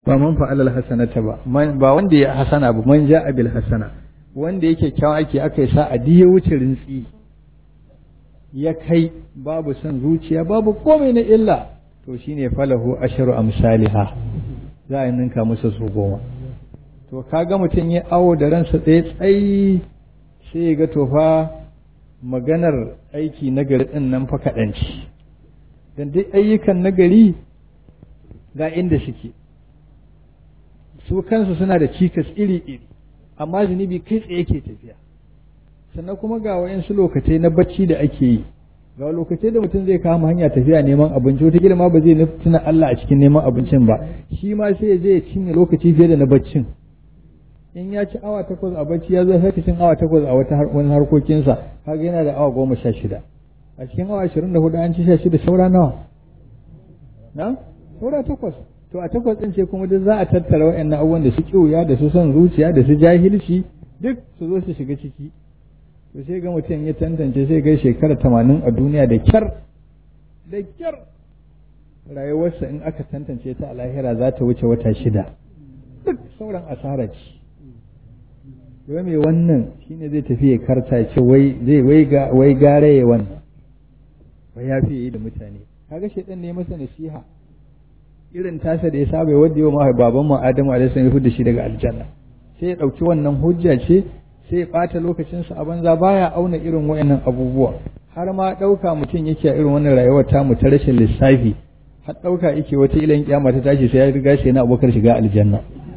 ba man fa'alal hasanata ba ba wanda ya hasana ba man ja'a bil hasana wanda yake kyawun aiki aka yi sa a ya wuce rintsi ya kai babu son zuciya babu komai na illa to shine falahu asharu amsaliha za a ninka masa su goma to kaga mutum ya awo da ransa tsaye tsayi sai ya ga tofa maganar aiki nagari din nan fa kaɗanci don duk ayyukan nagari ga inda suke su kansu suna da cikas iri-iri amma zunubi kai tsaye ke tafiya sannan kuma ga wayansu lokacai na bacci da ake yi ga lokacai da mutum zai kama hanya tafiya neman abinci wata ma ba zai tuna Allah a cikin neman abincin ba shi ma sai ya je ya cinye lokaci fiye da na baccin in ya ci awa takwas a bacci ya zo sai cin awa takwas a wata wani harkokinsa kaga yana da awa goma sha shida a cikin awa ashirin da hudu an ci sha shida saura nawa na saura takwas to a takwas ɗin ce kuma duk za a tattara waɗannan abubuwan da su ƙiwuya da su son zuciya da su jahilci duk su zo su shiga ciki to sai ga mutum ya tantance sai ga shekara tamanin a duniya da kyar da kyar rayuwarsa in aka tantance ta a lahira za ta wuce wata shida duk sauran asara ce wai mai wannan shine zai tafi ya karta ce wai zai wai ga wai gare ya wannan wai ya fi yi da mutane kaga shedan ne masa nasiha irin tasa da ya saba wadda yau ma baban mu Adamu alaihi salam ya fudda shi daga aljanna sai ya dauki wannan hujja ce sai ya bata lokacin sa a banza baya auna irin wayannan abubuwa har ma dauka mutum yake a irin wannan rayuwar ta mu ta rashin lissafi har dauka yake wata ilan kiyama ta tashi sai ya riga shi yana abokar shiga aljanna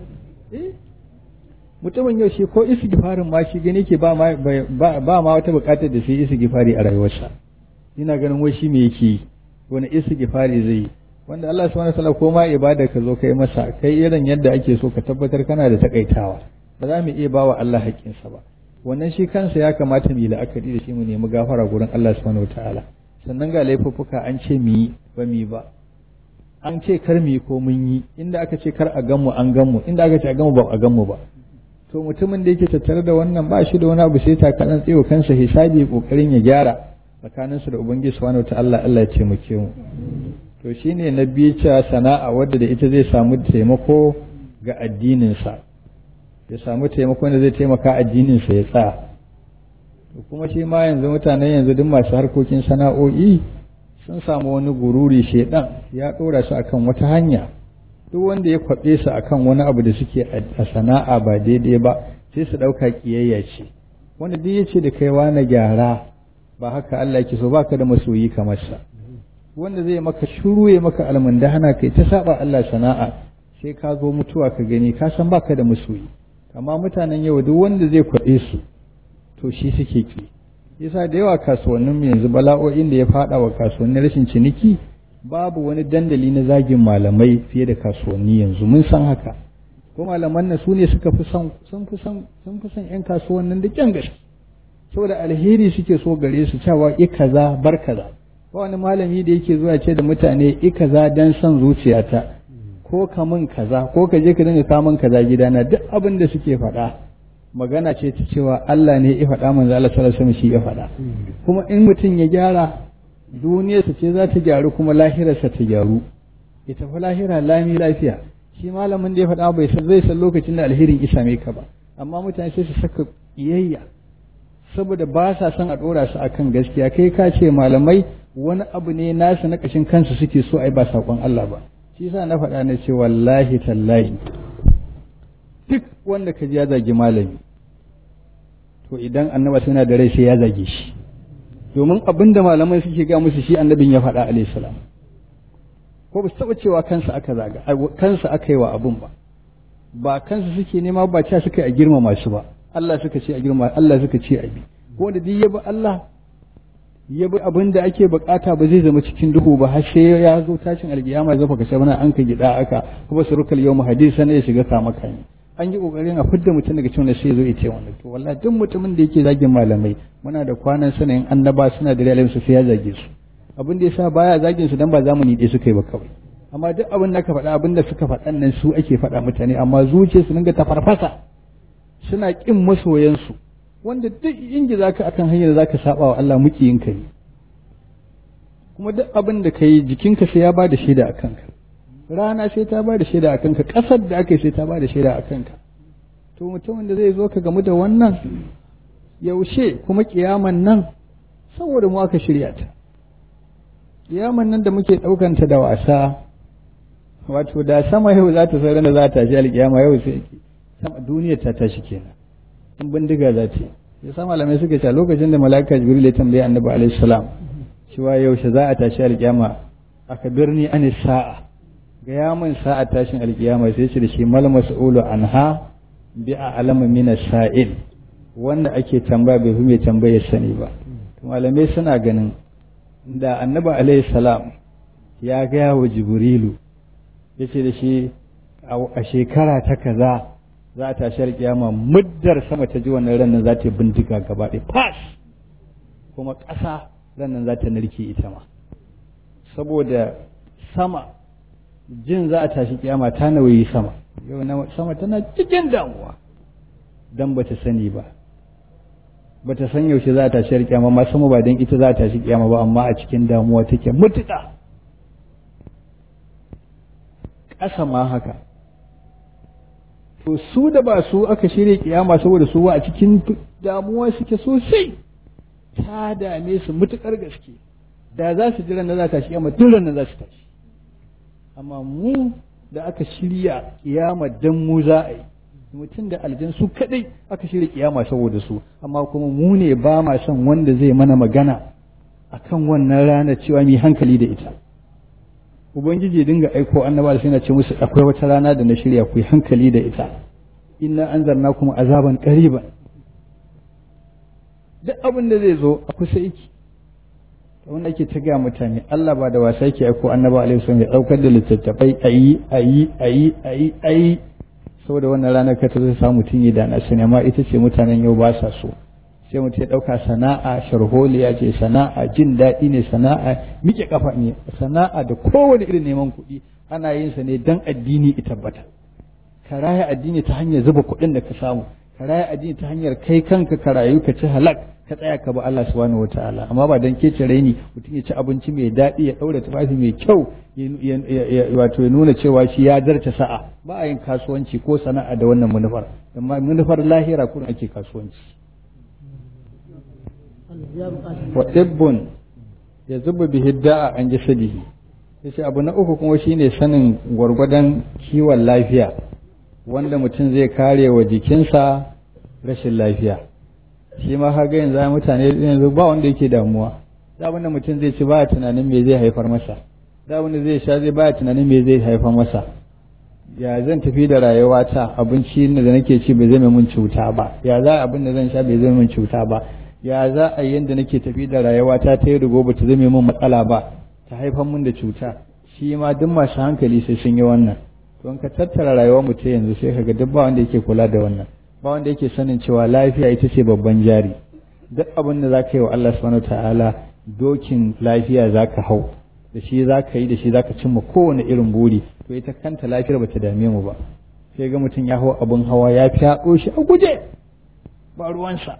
mutumin yau shi ko istighfarin ma shi gani ke ba ma ba ma wata bukatar da sai istighfari a rayuwarsa ina ganin wai shi me yake yi wani istighfari zai yi wanda Allah subhanahu wataala ko ma ibada ka zo kai masa kai irin yadda ake so ka tabbatar kana da takaitawa ba za mu iya bawa Allah haƙƙinsa ba wannan shi kansa ya kamata mu yi la'akari da shi mu nemi gafara gurin Allah subhanahu wataala sannan ga laifuffuka an ce mu yi ba mu yi ba an ce kar mu yi ko mun yi inda aka ce kar a gan mu an gan mu inda aka ce a gan mu ba a gan mu ba to mutumin da yake tattare da wannan ba shi da wani abu sai takalan tsayo kansa hisabi kokarin ya gyara tsakaninsu da ubangiji subhanahu wataala Allah ya ce mu ke mu to shine na biyu cewa sana'a wadda da ita zai samu taimako ga addininsa ya samu taimako da zai taimaka addininsa ya tsaya to kuma shi ma yanzu mutanen yanzu duk masu harkokin sana'o'i sun samu wani gururi shedan ya ɗora su akan wata hanya duk wanda ya kwaɓe su akan wani abu da suke a sana'a ba daidai ba sai su ɗauka ƙiyayya ce wanda duk ya ce da kaiwa na gyara ba haka Allah yake so baka da masoyi kamar sa wanda zai maka shuru ya maka almundahana kai ta saba Allah sana'a sai ka zo mutuwa ka gani ka san baka da masoyi amma mutanen yau duk wanda zai kwaɗe su to shi suke ki yasa da yawa kasuwannin yanzu bala'o'in da ya faɗa wa kasuwannin rashin ciniki babu wani dandali na zagin malamai fiye da kasuwanni yanzu mun san haka ko malaman nan su ne suka fi son sun fi son sun fi son yan kasuwannin da kyan gaske saboda alheri suke so gare su cewa i kaza bar kaza ba wani malami da yake zuwa ce da mutane i kaza dan son zuciyata ko ka min kaza ko ka je ka dinga kamun kaza gidana duk abin da suke faɗa magana ce ta cewa Allah ne ya faɗa manzo Allah sallallahu alaihi shi ya faɗa kuma in mutum ya gyara duniyarsa ce za ta gyaru kuma lahirarsa ta gyaru ya tafi lahira lami lafiya shi malamin da ya faɗa bai san zai san lokacin da alherin isa mai ka ba amma mutane sai su saka iyayya saboda ba sa son a ɗora su akan gaskiya kai ka ce malamai wani abu ne nasu na ƙashin kansu suke so ai ba saƙon Allah ba shi sa na faɗa na ce wallahi tallahi duk wanda ka ji ya zagi malami to idan annaba suna da rai sai ya zage shi domin abin da malamai suke ga musu shi annabin ya faɗa alayhi salam ko ba su taɓa cewa kansa aka zaga kansa aka yi wa abun ba ba kansa suke nema ba cewa suka yi a girmama su ba Allah suka ce a girma Allah suka ce a bi ko da duk yabi Allah yabi abin da ake bukata ba zai zama cikin duhu ba har sai ya zo tashin alkiyama zafa ka shabana an ka gida aka kuma surukal yawm hadisa ne ya shiga kama kan an yi kokarin a fidda mutum daga cikin sai ya zo ya ce wannan to wallahi duk mutumin da yake zagin malamai muna da kwanan sanayin annaba suna da rayuwar su sai ya zage su abin da yasa baya zagin su dan ba zamani ɗaya suka yi ba kawai amma duk abin da ka faɗa abin da suka faɗan nan su ake faɗa mutane amma zuciyarsu dinga ta farfasa suna ƙin masoyansu wanda duk ingiza ka akan hanyar da zaka saba wa Allah mukiyin ka ne kuma duk abin da ka yi jikinka sai ya ba da shaida a kanka rana sai ta ba da shaida a kanka ƙasar da aka yi sai ta ba da shaida a kanka to mutumin da zai zo ka gamu da wannan yaushe kuma kiyaman nan saboda mu aka shirya ta kiyaman nan da muke ɗaukanta da wasa wato da sama yau za ta sauran da za ta tashi alkiyama yau sai sama duniyar ta tashi kenan in bindiga za ta yi ya sa malamai suka ce lokacin da mala'ika jibril ya tambaye annabi alaihi salam cewa yaushe za a tashi alkiyama aka birni an sa'a ga yamin sa'a tashin alkiyama sai ce da shi mal mas'ulu anha bi a'lamu min sa'il wanda ake tambaya bai fi mai tambaya sani ba malamai suna ganin da annabi alaihi salam ya gaya wa jibrilu ya ce da shi a shekara ta kaza za a tashi alkiyama muddar sama ta ji wannan ranar za ta yi bindiga gaba ɗaya fas kuma ƙasa ranar za ta narke ita ma saboda sama jin za a tashi kiyama ta nawayi sama yau na sama tana cikin damuwa dan ba ta sani ba ba ta san yaushe za a tashi kiyama ma sama ba don ita za a tashi kiyama ba amma a cikin damuwa take mutuƙa ƙasa ma haka to su da ba su aka shirya kiyama saboda su a cikin damuwa suke sosai ta dame su mutukar gaske da za su jira na za ta kiyama duk na za su tashi amma mu da aka shirya kiyama dan mu za a yi mutum da aljan su kadai aka shirya kiyama saboda su amma kuma mu ne ba ma son wanda zai mana magana akan wannan rana cewa mu hankali da ita ubangiji dinga aiko annaba sai na ce musu akwai wata rana da na shirya ku hankali da ita inna anzarna kuma azaban qariban duk abin da zai zo a kusa yake wanda ake ta ga mutane Allah ba da wasa yake aiko annaba alaihi wasallam ya daukar da littattafai ayi ayi ayi ayi ayi saboda wannan ranar ka ta zai samu mutum yi da na sani amma ita ce mutanen yau ba sa so sai mutum ya ɗauka sana'a sharholiya ce sana'a jin daɗi ne sana'a miƙe kafa ne sana'a da kowane irin neman kuɗi ana yin sa ne dan addini ya tabbata ka raya addini ta hanyar zuba kuɗin da ka samu ka raya addini ta hanyar kai kanka ka rayu ka ci halak ka tsaya ka ba Allah subhanahu wataala amma ba dan kece raini mutum ya ci abinci mai daɗi ya ɗaura tufafi mai kyau wato ya nuna cewa shi ya zarta sa'a ba a yin kasuwanci ko sana'a da wannan manufar amma manufar lahira kuma ake kasuwanci wa tibbun ya zuba bihi da'a an jasadihi yace abu na uku kuma shine sanin gwargwadon kiwon lafiya wanda mutum zai kare wa jikinsa rashin lafiya shi ma haga yanzu mutane yanzu ba wanda yake damuwa da abin da mutum zai ci baya tunanin me zai haifar masa da abin da zai sha zai baya tunanin me zai haifar masa ya zan tafi da rayuwa ta abinci da nake ci bai zai min cuta ba ya za abin da zan sha bai zai min cuta ba ya za a yanda nake tafi da rayuwa ta ta yi rigo ba ta zame min matsala ba ta haifar min da cuta shi ma duk masu hankali sai sun yi wannan to in ka tattara rayuwar mutum yanzu sai kaga duk ba wanda yake kula da wannan ba wanda yake sanin cewa lafiya ita ce babban jari duk abin da zaka yi wa Allah subhanahu ta'ala dokin lafiya zaka hau da shi zaka yi da shi zaka cimma kowane irin buri to ita kanta lafiyar bata dame mu ba sai ga mutum ya hau abin hawa ya fyaɗo shi a guje ba ruwansa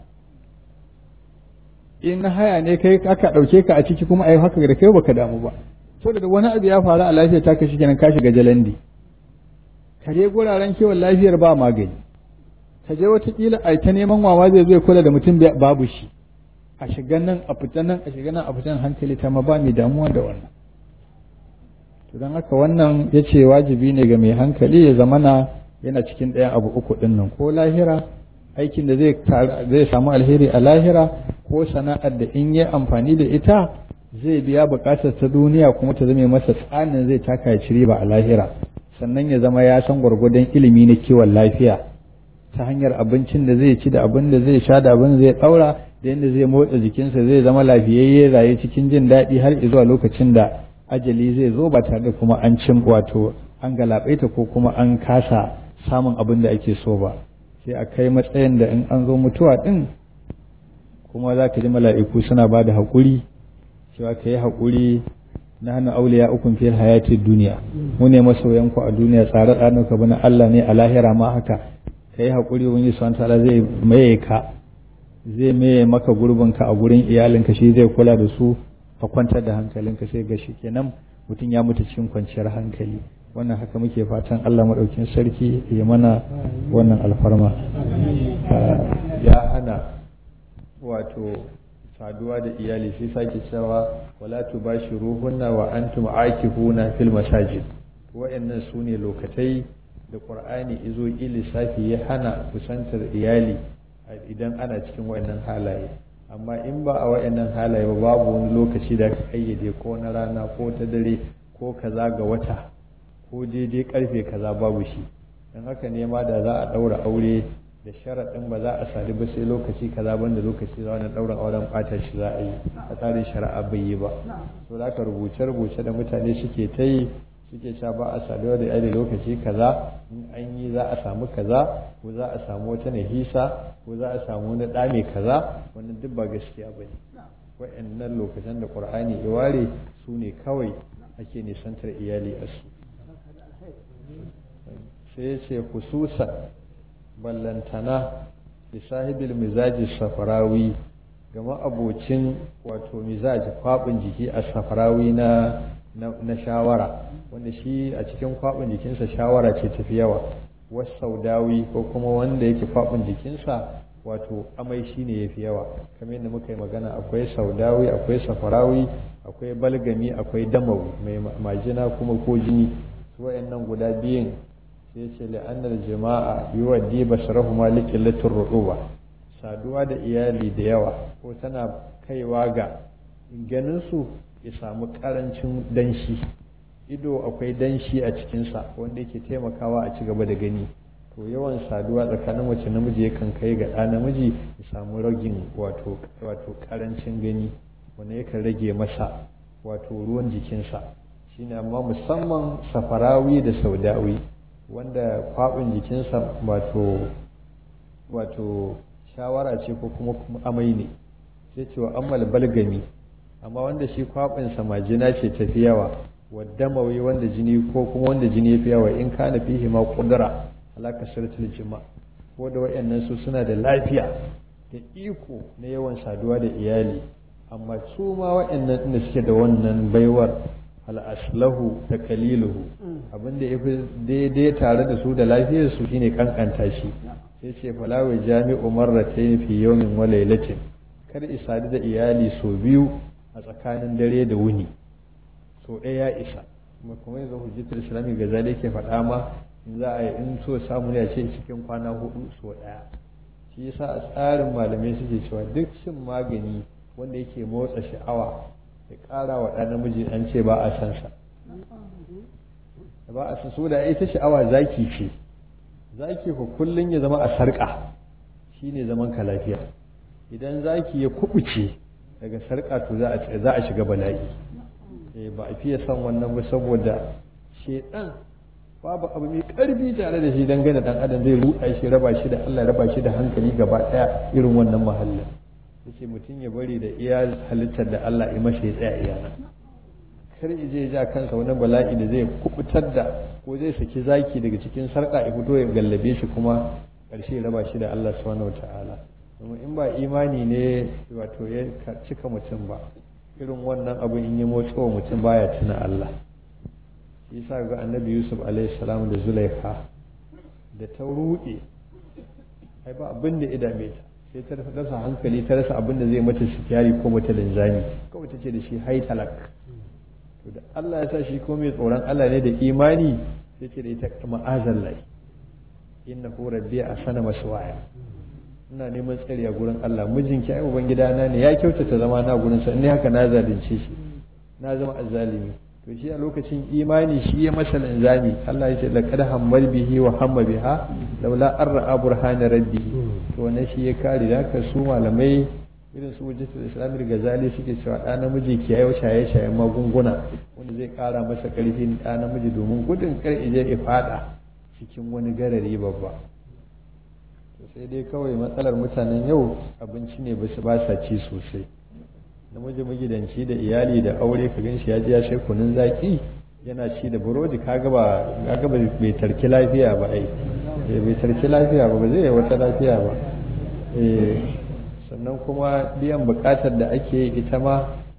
in na haya ne kai aka ɗauke ka a ciki kuma ai haka da kai baka damu ba so da wani abu ya faru a lafiyar ta ka kenan ka shiga jalandi ka je guraren kiwon lafiyar ba magani ka je watakila a ta neman wawa zai zo kula da mutum babu shi a shiga nan a fita nan a shiga nan a fita hankali ta ma ba mai damuwa da wannan to don haka wannan ya ce wajibi ne ga mai hankali ya zamana yana cikin ɗayan abu uku ɗin nan ko lahira aikin da zai samu alheri a lahira ko sana'ar da in yi amfani da ita zai biya buƙatar ta duniya kuma ta zame masa tsanin zai taka ya cire ba a lahira sannan ya zama ya san gwargwadon ilimi na kiwon lafiya ta hanyar abincin da zai ci da abin da zai sha da abin da zai ɗaura da yadda zai motsa jikinsa zai zama lafiyayye raye cikin jin daɗi har zuwa lokacin da ajali zai zo ba tare da kuma an cin wato an galabaita ko kuma an kasa samun abin da ake so ba sai a kai matsayin da in an zo mutuwa ɗin kuma za ka ji mala'iku suna ba da haƙuri cewa ka yi haƙuri na hannu auliya ukun fil hayatin duniya mu ne masoyanku a duniya tsare tsare ka bana Allah ne a lahira ma haka ka yi haƙuri wani subhanahu ta'ala zai maye ka zai maye maka gurbinka a gurin iyalinka shi zai kula da su ka kwantar da hankalinka sai ga shi kenan mutum ya mutu cikin kwanciyar hankali wannan haka muke fatan Allah maɗaukin sarki ya mana wannan alfarma ya hana wato saduwa da iyali sai sake cewa wala tubashiruhunna wa antum aakifuna fil masajid wa'annan su ne lokatai da qur'ani izo lissafi ya hana kusantar iyali idan ana cikin wa'annan halaye amma in ba a wa'annan halaye ba babu wani lokaci da aka kayyade ko na rana ko ta dare ko kaza ga wata ko daidai karfe kaza babu shi don haka ne ma da za a ɗaura aure da sharaɗin ba za a sadu ba sai lokaci kaza banda lokaci za wani ɗaurin auren ɓata shi za a yi a tsarin shari'a bai yi ba so da rubuce-rubuce da mutane suke ta yi suke cewa ba a saduwa da iyali lokaci kaza in an yi za a samu kaza ko za a samu wata nahisa ko za a samu wani ɗa mai kaza wannan duk ba gaskiya ba ne wa'annan lokacin da ƙur'ani ya ware su ne kawai ake nisantar iyali a su sai ya ce hususan ballantana da sahibil mizaji safarawi ga ma'abocin wato mizaji kwaɓin jiki a safarawi na na shawara wanda shi a cikin kwaɓin jikinsa shawara ce tafi yawa wasu saudawi ko kuma wanda yake kwaɓin jikinsa wato amai shi ne ya fi yawa kamar yadda muka yi magana akwai saudawi akwai safarawi akwai balgami akwai damawi mai majina kuma ko jini su wayannan guda biyun sai ce la'annar jama'a yi wa diba sharahu malikin litin ruɗuba saduwa da iyali da yawa ko tana kaiwa ga ganin su ya samu karancin danshi ido akwai danshi a cikinsa wanda yake taimakawa a ci gaba da gani to yawan saduwa tsakanin mace namiji yakan kai ga ɗa namiji ya samu ragin wato wato karancin gani wanda yakan rage masa wato ruwan jikinsa shine amma musamman safarawi da saudawi wanda kwaɓin jikinsa wato wato shawara ce ko kuma amai ne sai cewa ammal balgami amma wanda shi kwaɓinsa majina ce tafi yawa wadda mawai wanda jini ko kuma wanda jini ya fi yawa in kana fihi ma kudura alaka sirtul jima ko da wayannan su suna da lafiya da iko na yawan saduwa da iyali amma su ma wayannan inda suke da wannan baiwar al'aslahu da kaliluhu abinda ya fi daidai tare da su da lafiyar su shine kankanta shi sai ce falawai jami'u marratayn fi yawmin wa laylatin kar isadu da iyali so biyu a tsakanin dare da wuni so ɗaya ya isa kuma kuma yanzu hujjatul islami ga zalai ke faɗa ma in za a yi in so samu ne a ce cikin kwana hudu so ɗaya shi yasa a tsarin malamai suke cewa duk shin magani wanda yake motsa sha'awa ya ƙara wa ɗan namiji an ce ba a san sa ba a san so da ita sha'awa zaki ce zaki ku kullun ya zama a sarƙa shine zaman ka lafiya idan zaki ya kubuce daga sarƙa to za a shiga bala'i ba a fiye son wannan ba saboda shedan babu abu mai karfi tare da shi dangane dan adam zai ruɗa shi raba shi da Allah raba shi da hankali gaba ɗaya irin wannan mahallin yace mutum ya bari da iya halittar da Allah ya mashi ya tsaya iyana kar ya je ja kansa wani bala'i da zai kubutar da ko zai saki zaki daga cikin sarƙa ya fito ya gallabe shi kuma ƙarshe raba shi da Allah subhanahu wataala domin in ba imani ne wato ya cika mutum ba irin wannan abu in yi motsa wa mutum baya tuna Allah shi yasa ga annabi Yusuf alaihi salam da Zulaikha da ta ruɗe ai ba abin da idame ta sai ta rasa hankali ta rasa abin da zai mata sikiyari ko mata linzami kawai ta ce da shi hai talak to da Allah ya sa shi ko mai tsoron Allah ne da imani sai ce da ita ma'azallai innahu rabbi asana maswaya ina neman tsari a gurin Allah mijinki ai ubangida na ne ya kyautata zama na gurin sa ne haka na zalunce shi na zama azzalimi to shi a lokacin imani shi ya masa linzami Allah ya ce laqad hammal bihi wa hamma biha laula an ra'a burhana rabbi to wannan shi ya kare da haka su malamai irin su wujjatul islamil gazali suke cewa ɗa namiji ki yayi shaye shayen magunguna wanda zai kara masa karfin ɗa namiji domin gudun kar ije ya fada cikin wani garari babba sai dai kawai matsalar mutanen yau abinci ne ba su ba sa ci sosai namiji magidanci da iyali da aure ka gan shi ya ji ya sai kunun zaki yana ci da burodi kaga ba kaga ba bai tarki lafiya ba ai bai tarki lafiya ba ba zai wata lafiya ba eh sannan kuma biyan bukatar da ake yi ita ma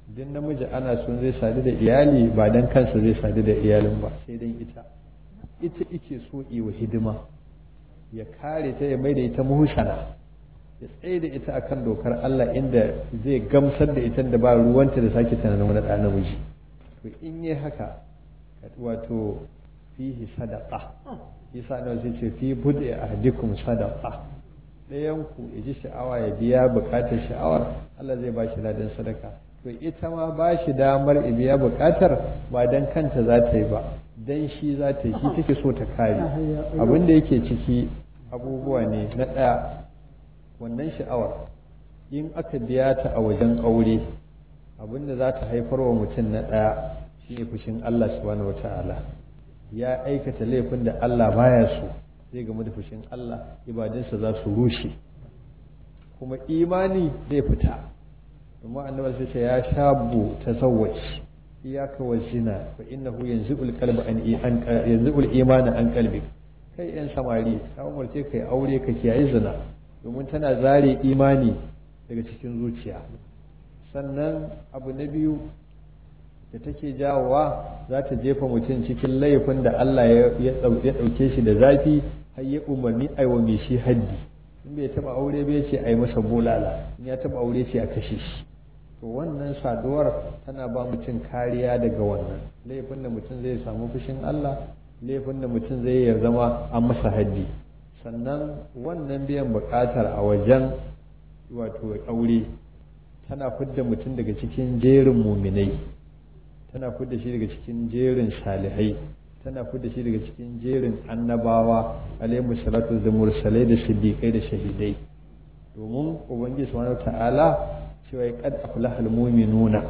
duk namiji ana son zai sadu da iyali ba dan kansa zai sadu da iyalin ba sai dan ita ita ike so wa hidima ya kare ta ya mai da ita muhsana ya tsaye da ita akan dokar Allah inda zai gamsar da ita da ba ruwanta da sake tunanin wani ɗan namiji to in yi haka wato fihi sadaqa yasa da sai ce fi bud'i ahdikum sadaqa ɗayan ku ya ji sha'awa ya biya buƙatar sha'awar Allah zai ba shi ladan sadaka to ita ma ba shi damar ya biya buƙatar ba dan kanta za ta yi ba dan shi za ta yi shi take so ta kare abin da yake ciki abubuwa ne na ɗaya wannan sha'awar in aka biya ta a wajen aure abin da za ta haifar wa mutum na ɗaya shi ne fushin Allah subhanahu wata'ala ya aikata laifin da Allah baya so zai gamu da fushin Allah ibadunsa za su rushe kuma imani zai fita domin annabi sai ce ya shabu tazawwaj iyaka wa zina fa innahu yanzu'ul qalba an yanzu'ul imana an qalbi kai yan samari ka umarce kai aure ka kiyaye zina domin tana zare imani daga cikin zuciya sannan abu na biyu da take jawowa za ta jefa mutum cikin laifin da Allah ya ɗauke shi da zafi har ya umarni aiwa mai shi haddi in bai taɓa aure bai ce a yi masa bulala in ya taɓa aure ce a kashe shi to wannan saduwar tana ba mutum kariya daga wannan laifin da mutum zai samu fushin Allah laifin da mutum zai ya zama an masa haddi sannan wannan biyan buƙatar a wajen wato aure tana fidda mutum daga cikin jerin muminai tana fidda shi daga cikin jerin salihai tana fidda shi daga cikin jerin annabawa alaihi salatu da mursalai da siddiqai da shahidai domin ubangiji subhanahu ta'ala cewa ya kad aflahal mu'minuna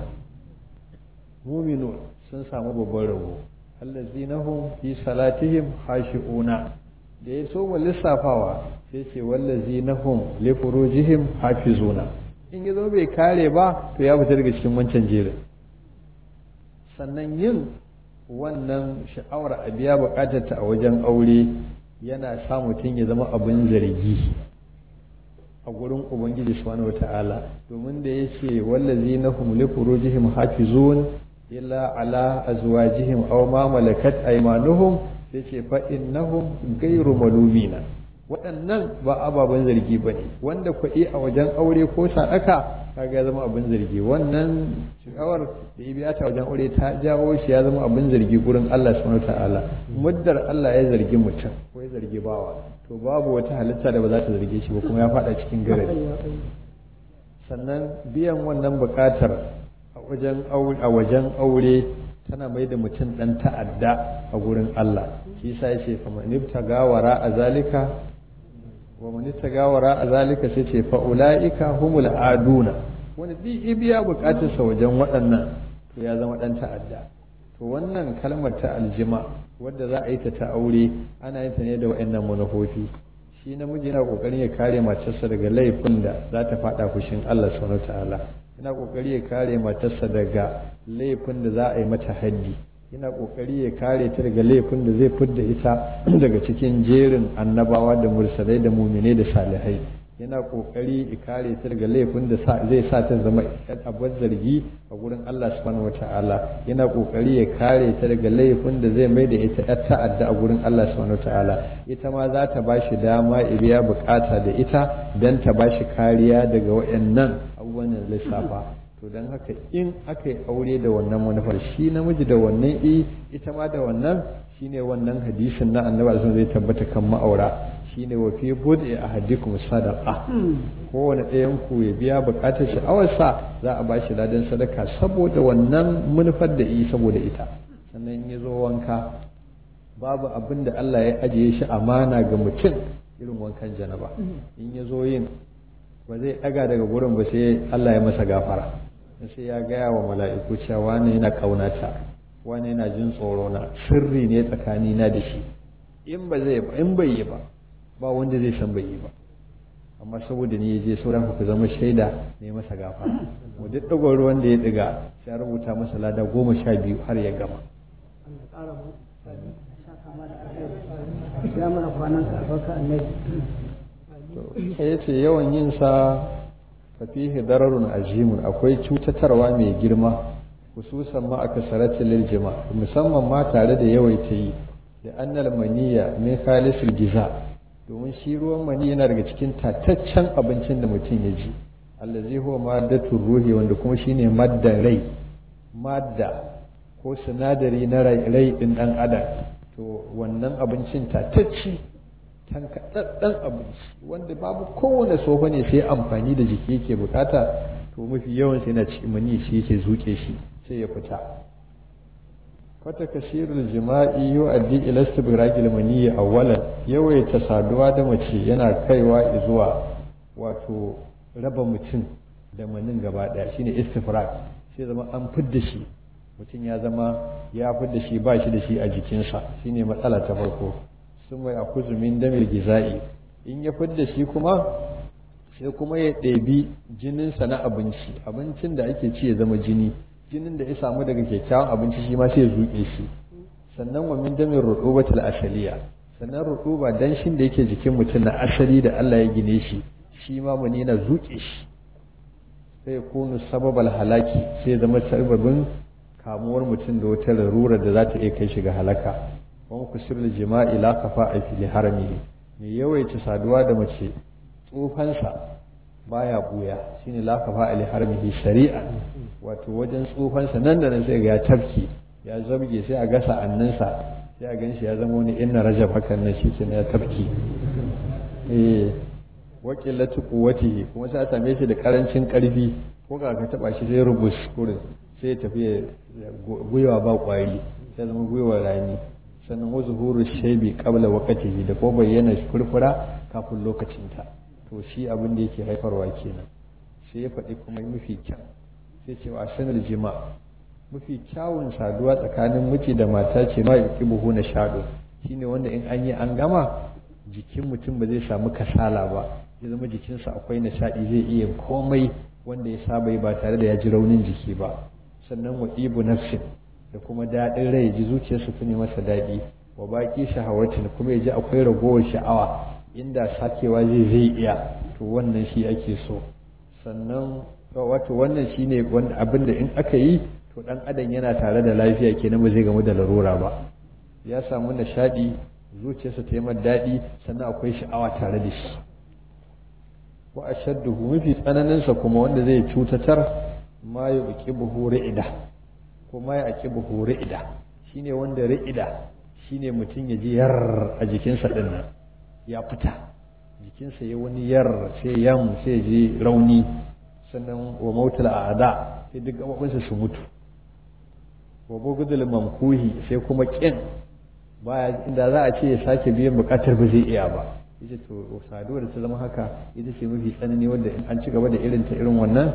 mu'minun sun samu babban rabo allazina hum fi salatihim khashi'una da ya so lissafawa sai ce wallazina hum li furujihim hafizuna in ya zo bai kare ba to ya fita daga cikin wancan jerin sannan yin wannan sha'awar a biya bukatar ta a wajen aure yana sa mutum ya zama abin zargi a gurin ubangiji subhanahu wata'ala domin da ya ce wallazi na hum li furujihim hafizun illa ala azwajihim aw ma malakat aymanuhum sai ce fa innahum ghayru malumina waɗannan ba ababen zargi ba ne wanda kuɗi a wajen aure ko sadaka kaga ya zama abin zargi wannan shawar da ya biya ta wajen aure ta jawo shi ya zama abin zargi gurin Allah subhanahu ta'ala muddar Allah ya zargi mutum ko ya zargi bawa to babu wata halitta da ba za ta zarge shi ba kuma ya faɗa cikin garari sannan biyan wannan buƙatar a wajen a wajen aure tana mai da mutum ɗan ta'adda a gurin Allah shi sa ya ce faman ibtaga wara a zalika wa man tagawara a zalika sai ce fa ulaika humul aduna wanda duk biya bukatarsa wajen waɗannan to ya zama ɗan ta'adda to wannan kalmar ta aljima wadda za a yi ta ta aure ana yin ta ne da waɗannan manufofi shi namiji yana kokarin ya kare matarsa daga laifin da za ta faɗa fushin Allah subhanahu ta'ala yana kokari ya kare matarsa daga laifin da za a yi mata haddi yana kokari ya kare ta daga laifin da zai fidda ita daga cikin jerin annabawa da mursalai da mumine da salihai yana kokari ya kare ta daga laifin da zai sa ta zama abin zargi a gurin Allah subhanahu wata'ala yana kokari ya kare ta daga laifin da zai mai da ita yar ta'adda a gurin Allah subhanahu wata'ala ita ma za ta bashi dama ya biya bukata da ita dan ta bashi kariya daga wayannan abubuwan lissafa to don haka in aka yi aure da wannan manufar shi namiji da wannan i ita ma da wannan shine wannan hadisin na annabi sun zai tabbata kan ma'aura shine wa fi bud'i ahadikum sadaqa kowane ɗayan ku ya biya bukatar sha'awarsa za a bashi ladan sadaka saboda wannan manufar da yi saboda ita sannan in ya zo wanka babu abin da Allah ya ajiye shi amana ga mutum irin wankan janaba in ya zo yin ba zai ɗaga daga gurin ba sai Allah ya masa gafara sai ya gaya wa mala'iku cewa wani yana kaunata wani yana jin tsoro na sirri ne tsakani na da shi in ba zai ba in bai yi ba ba wanda zai san bai yi ba amma saboda ni je sauran ku zama shaida ne masa gafara mu duk ɗagon ruwan da ya ɗiga sai rubuta masa lada goma sha biyu har ya gama ya mana kwanan ka baka annabi ya ce yawan yin sa fafihi dararun azimun akwai cutatarwa mai girma hususan ma aka sarati lil jima musamman ma tare da yawaita yi da annal maniya min khalisul giza domin shi ruwan mani yana daga cikin tataccen abincin da mutum ya ji allazi huwa maddatur ruhi wanda kuma shine madda rai madda ko sinadari na rai din dan adam to wannan abincin tatacci tankaɗaɗɗen abinci wanda babu kowane sofa ne sai amfani da jiki yake bukata to mafi yawan sai na cikin mani shi yake zuke shi sai ya fita fata kasirul jima'i yu'addi ila istibraqil maniyyi awwalan yawaita saduwa da mace yana kaiwa zuwa wato raba mutum da manin gaba daya shine istifraq sai zama an fidda shi mutum ya zama ya fidda shi ba shi da shi a jikinsa shine matsala ta farko sun mai akuzu min damil giza'i in ya fidda shi kuma sai kuma ya ɗebi jininsa na abinci abincin da ake ci ya zama jini jinin da ya samu daga kyakkyawan abinci shi ma sai ya zuƙe shi sannan wa min damin rutubatul asaliya sannan rutuba danshin da yake jikin mutum na asali da Allah ya gine shi shi ma mani na zuƙe shi sai ya kunu sababal halaki sai zama sababin kamuwar mutum da wata larura da za ta iya kai shi ga halaka wani kusur jima'i la kafa a fili harami mai yawaita saduwa da mace tsufansa baya buya shine la kafa ali harmihi shari'a wato wajen tsufansa nan da nan sai ga ya tafki ya zabge sai a gasa annansa sai a ganshi ya zama wani inna rajab hakan nan shi ya tafki eh wa qillatu quwwatihi kuma sai a same shi da karancin karfi ko ka ka taba shi sai rubus kurin sai ya tafi gwiwa ba kwari sai zama gwiwa rani sannan wa zuhuru shaybi qabla waqtihi da ko bayyana furfura kafin lokacinta to shi abin da yake haifarwa kenan sai ya faɗi kuma mafi kyau sai ce wa sanar jima mafi kyawun saduwa tsakanin miji da mata ce ma ya buhu na shaɗo shine wanda in an yi an gama jikin mutum ba zai samu kasala ba ya zama jikinsa akwai nishaɗi zai iya komai wanda ya saba yi ba tare da ya ji raunin jiki ba sannan wa ibu nafsin da kuma daɗin rai ji zuciyarsa ta ne masa daɗi wa baƙi shahawatin kuma ya ji akwai ragowar sha'awa inda sakewa zai zai iya to wannan shi ake so sannan wato wannan shi ne abin da in aka yi to ɗan adam yana tare da lafiya kenan ba zai gamu da larura ba ya samu nishaɗi zuciyarsa ta yi daɗi sannan akwai sha'awa tare da shi wa ashadduhu mafi tsananinsa kuma wanda zai cutatar ma ya uki buhu ri'ida ko ma ya aki buhu ri'ida shine wanda ri'ida shine mutum ya ji yar a jikinsa din nan ya fita jikinsa ya wani yar sai yam sai ji rauni sannan wa mautul a'da sai duk gabobinsa su mutu wa bugudul mamkuhi sai kuma kin baya inda za a ce ya sake biyan bukatar ba zai iya ba ita to saduwa da ta zama haka ita ce mafi tsanani wanda in an ci gaba da irin ta irin wannan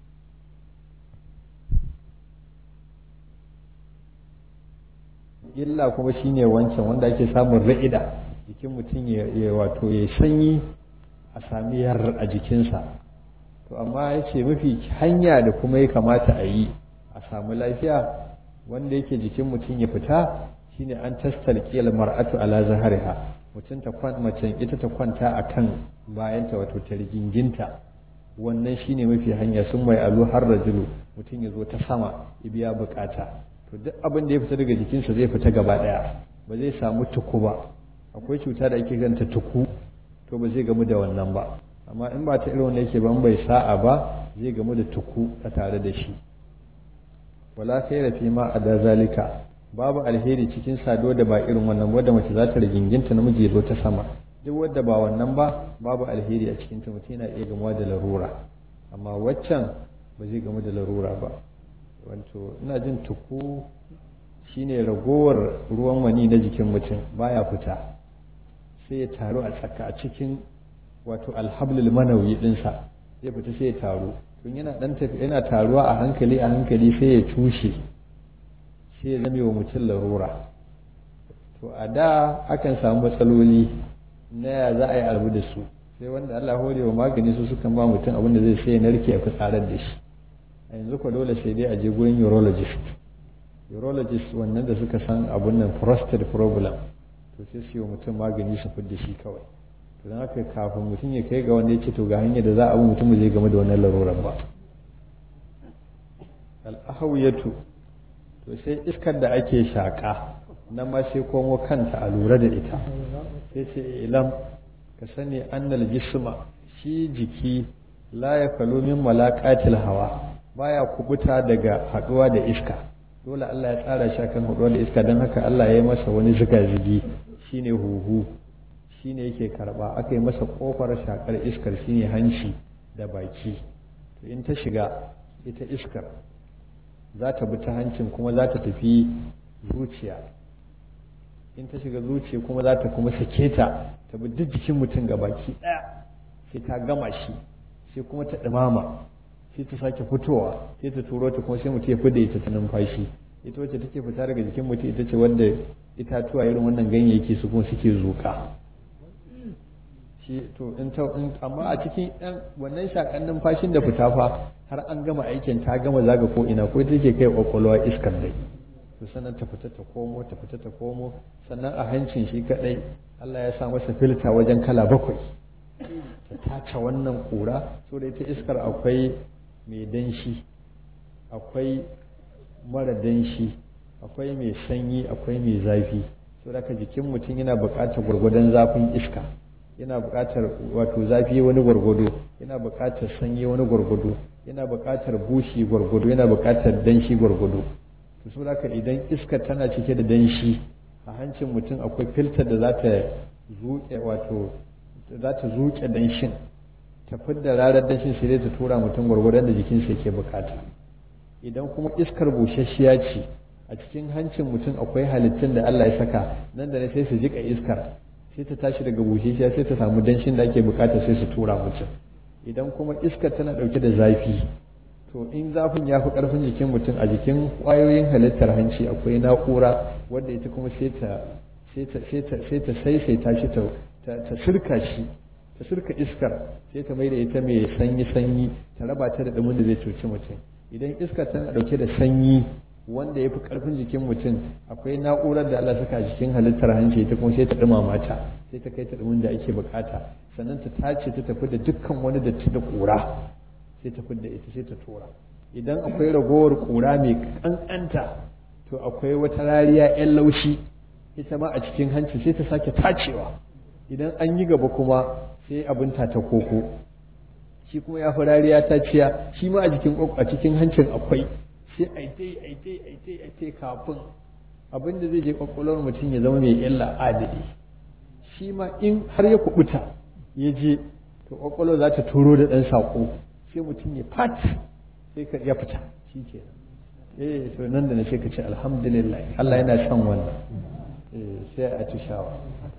illa kuma shine wancan wanda ake samun ra'ida jikin mutum ya wato ya sanyi a sami yar a jikinsa to amma ya ce mafi hanya da kuma ya kamata a yi a samu lafiya wanda yake jikin mutum ya fita shine an tastalqiyal mar'atu ala zahariha mutum ta kwan macen ita ta kwanta akan bayanta wato ta riginginta wannan shine mafi hanya sun mai alu har rajulu mutum ya zo ta sama ya biya bukata to duk abin da ya fita daga jikinsa zai fita gaba daya ba zai samu tuku ba akwai cuta da ake ganta tuku to ba zai gamu da wannan ba amma in ba ta irin wanda yake ban bai sa'a ba zai gamu da tuku a tare da shi wala khaira fi ma ada zalika babu alheri cikin sado da ba irin wannan wadda mace za ta riginginta namiji zo ta sama duk wadda ba wannan ba babu alheri a cikin ta mutum yana iya gamuwa da larura amma waccan ba zai gamu da larura ba wato ina jin tuku shine ragowar ruwan wani na jikin mutum baya fita sai ya taru a tsaka a cikin wato alhablul manawi dinsa zai fita sai ya taru tun yana dan tafi yana taruwa a hankali a hankali sai ya tushe sai ya zame wa mutum larura to a da akan samu matsaloli na ya za a yi albu da su sai wanda Allah hore wa magani su sukan ba mutum abin da zai sai ya narke a fitsarar da shi a yanzu ko dole sai dai a je gurin urologist urologist wannan da suka san abun nan prostate problem to sai su yi wa mutum magani su fidda shi kawai to don haka kafin mutum ya kai ga wanda ya ce to ga hanyar da za a bi mutum zai game da wannan larurar ba al'ahawiyatu to sai iskar da ake shaƙa nan ma sai komo kanta a lura da ita sai ce ilam ka sani annal jisma shi jiki la ya kalo min malaqatil hawa baya kubuta daga haduwa da iska dole Allah ya tsara shi kan haduwa da iska don haka Allah ya yi masa wani zigazigi shine huhu shine yake karba aka yi masa kofar shakar iskar shine hanci da baki to in ta shiga ita iskar za ta bi ta hancin kuma za ta tafi zuciya in ta shiga zuciya kuma za ta kuma sake ta ta bi duk jikin mutum ga baki ɗaya sai ta gama shi sai kuma ta ɗumama sai ta sake fitowa sai ta turo ta kuma sai mutum ya fida ita ta numfashi ita wacce take fita daga jikin mutum ita ce wanda itatuwa irin wannan ganyayyaki su kuma suke zuƙa shi to in ta amma a cikin ɗan wannan shakan numfashin da fita fa har an gama aikin ta gama zaga ko ina ko take kai kwakwalwa iskar dai to sannan ta fita ta komo ta fita ta komo sannan a hancin shi kadai Allah ya sa masa filta wajen kala bakwai ta tace wannan kura so da ita iskar akwai mai danshi akwai mara danshi akwai mai sanyi akwai mai zafi so da ka jikin mutum yana buƙatar gwargwadon zafin iska yana buƙatar wato zafi wani gwargwado yana buƙatar sanyi wani gwargwado yana buƙatar bushi gwargwado yana buƙatar danshi gwargwado to so da idan iska tana cike da danshi a hancin mutum akwai filtar da za ta zuƙe wato za ta zuƙe danshin ta fidda rarar danshin sai ta tura mutum gwargwadon da jikinsa yake buƙata idan kuma iskar busasshiya ce a cikin hancin mutum akwai halittun da Allah ya saka nan da ne sai su jika iskar sai ta tashi daga busheshiya sai ta samu danshin da ake bukata sai su tura mutum idan kuma iskar tana dauke da zafi to in zafin ya fi karfin jikin mutum a jikin kwayoyin halittar hanci akwai na'ura wadda ita kuma sai ta sai ta sai ta saisaita shi ta ta sirka shi ta sirka iskar sai ta mai da ita mai sanyi sanyi ta raba ta da dumin da zai cuci mutum idan iskar tana dauke da sanyi wanda ya fi karfin jikin mutum akwai na'urar da Allah saka jikin halittar hanci ta kuma sai ta dumama ta sai ta kai ta dumin da ake bukata sannan ta tace ta tafi da dukkan wani datti da kura sai ta da ita sai ta tura idan akwai ragowar kura mai kankanta to akwai wata rariya yan laushi ita ma a cikin hanci sai ta sake tacewa idan an yi gaba kuma sai abin ta ta koko shi kuma ya fi rariya ta ciya shi ma a jikin a cikin hancin akwai sai aitai aitai aitai aitai kafin abin da zai je kwakwalwar mutum ya zama mai illa adadi shi ma in har ya kubuta ya je to kwakwalwar za ta turo da ɗan saƙo sai mutum ya fat sai ka ya fita shi ke eh to nan da na sai ka ce alhamdulillah Allah yana son wannan eh sai a tushawa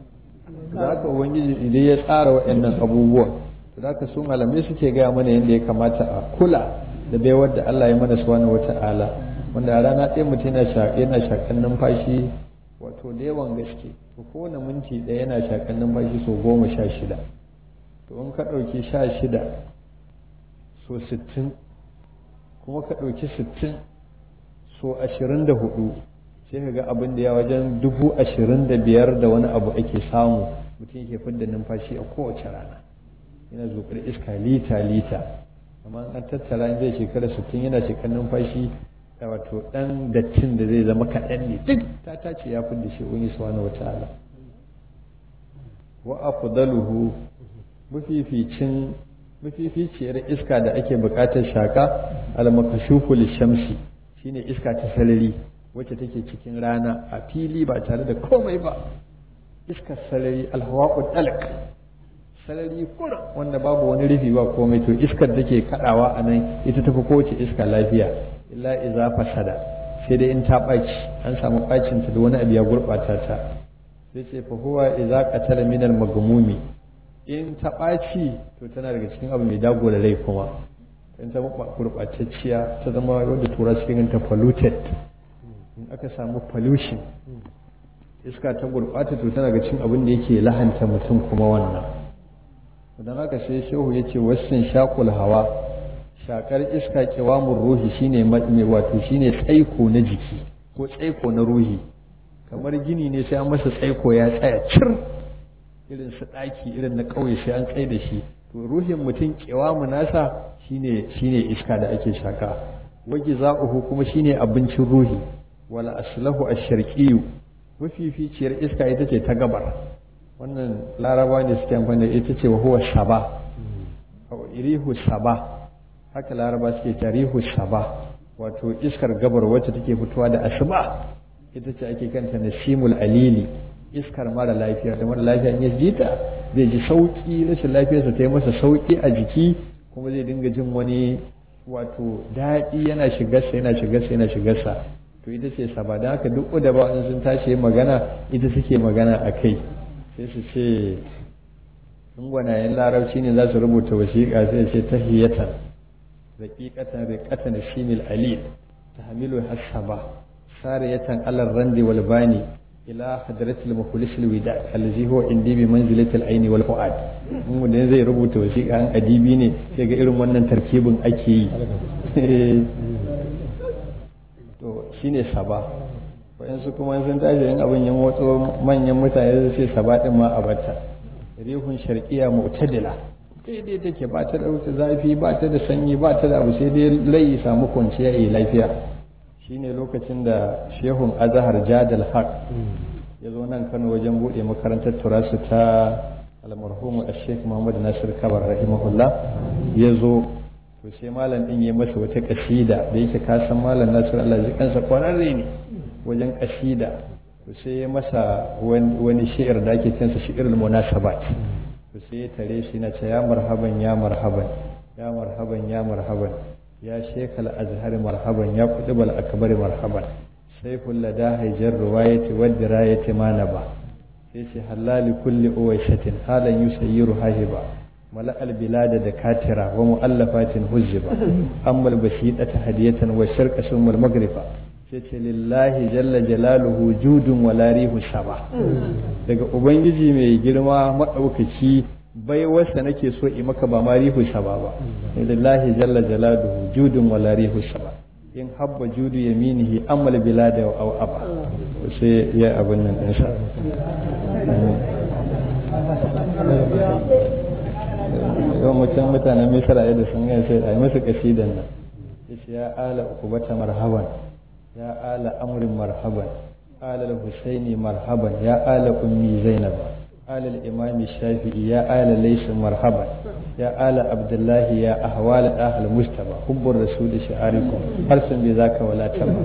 da haka ubangiji idan ya tsara waɗannan abubuwan to da haka su malamai suke gaya mana yadda ya kamata a kula da baiwar da Allah ya mana subhanahu wata'ala wanda a rana ɗaya mutum yana yana shakan numfashi wato da yawan gaske to kowane minti ɗaya yana shakan numfashi sau goma sha shida to in ka ɗauki sha shida so sittin kuma ka ɗauki sittin so ashirin da hudu sai ka ga abin da ya wajen dubu ashirin da biyar da wani abu ake samu mutum yake fidda numfashi a kowace rana yana zuƙar iska lita lita amma an tattara in zai shekara sittin yana shekar numfashi da wato ɗan dattin da zai zama kaɗan ne duk ta tace ya fidda shi wani subhanahu wata'ala wa afdaluhu mafificin mafificiyar iska da ake buƙatar shaka al-makashufu shamsi shine iska ta salari wacce take cikin rana a fili ba tare da komai ba iskar salari alhawa'u dalak salari kura wanda babu wani rufi ba komai to iskar da ke kadawa a nan ita tafi kowace iska lafiya illa iza fasada sai dai in ta ɓaci an samu ɓacin ta da wani abu ya gurɓata ta sai ce fa huwa iza qatala min al-magmumi in ta ɓaci to tana daga cikin abu mai dago da rai kuma in ta gurɓatacciya ta zama wadda tura cikin ta polluted in aka samu pollution iska ta gurɓata to tana ga cin abin da yake lahanta mutum kuma wannan don haka sai shehu ya ce wasan shakul hawa shakar iska kiwamun ruhi shine mai wato shine tsaiko na jiki ko tsaiko na ruhi kamar gini ne sai an masa tsaiko ya tsaya cir irin su ɗaki irin na ƙauye sai an tsaye da shi to ruhin mutum mu nasa shine shine iska da ake shaka wagi za'uhu kuma shine abincin ruhi wal aslahu ash-sharqiyyu mafificiyar iska ita ce ta gabar wannan laraba ne suke amfani da ita ce wa huwa saba irihu saba haka laraba suke ta rihu saba wato iskar gabar wacce take fitowa da asuba ita ce ake kanta nasimul alili iskar mara lafiya da mara lafiya in ya ji ta zai ji sauki rashin lafiyarsa ta yi masa sauki a jiki kuma zai dinga jin wani wato daɗi yana shigarsa yana shigarsa yana shigarsa to ita ce saba da haka duk da ba sun tashi magana ita suke magana a kai sai su ce in gwanayen larabci ne za su rubuta wasiƙa sai ce tahiyatan raqiqatan riqatan shimil alil tahmilu hasaba sariyatan alal randi wal bani ila hadratil mukhlis al wida allazi huwa indi bi manzilati al aini wal fuad mun da zai rubuta wasiƙa an adibi ne sai ga irin wannan tarkibin ake yi to shine saba wayansu kuma sun tashi yin abin yan motso manyan mutane su ce saba din ma a bata rihun sharqiya mu'tadila daidai take ba ta da wuce zafi ba ta da sanyi ba ta da abu sai dai lai samu kwanciya yi lafiya shine lokacin da shehun azahar jadal haq ya zo nan kano wajen buɗe makarantar turasu ta almarhumu a sheikh muhammad nasir kabar rahimahullah ya zo to sai malam din ya masa wata kasida da yake kasan malam nasir allah ji kansa kwararre ne wajen kasida to sai ya masa wani shi'ir da ake kinsa shi'irul munasabat to sai ya tare shi na ce ya marhaban ya marhaban ya marhaban ya marhaban ya shekal azhar marhaban ya kutubal akbar marhaban saiful lada haijar ruwayati wadda rayati manaba sai ce halali kulli uwaishatin halan yusayyiru hahiba mala albilada da katira wa mu'allafatin huzziba ammal bashidata hadiyatan wa sharqa sumul magriba sai ce lillahi jalla jalaluhu judun wala rihu saba daga ubangiji mai girma madaukaki bai wasa nake so i maka ba ma rihu saba ba lillahi jalla jalaluhu judun wala rihu saba in habba judu yaminihi amal bilada wa aba sai ya abin nan din sa yau mutum mutanen misra yadda sun gani sai a yi masa kasidan nan yace ya ala ukubata marhaban ya ala amrin marhaban ala husaini marhaban ya ala ummi zainab ala al-imam shafi'i ya ala laysa marhaban ya ala abdullah ya ahwal ahl mustaba hubbur rasul shi'arikum harsun bi zaka wala taba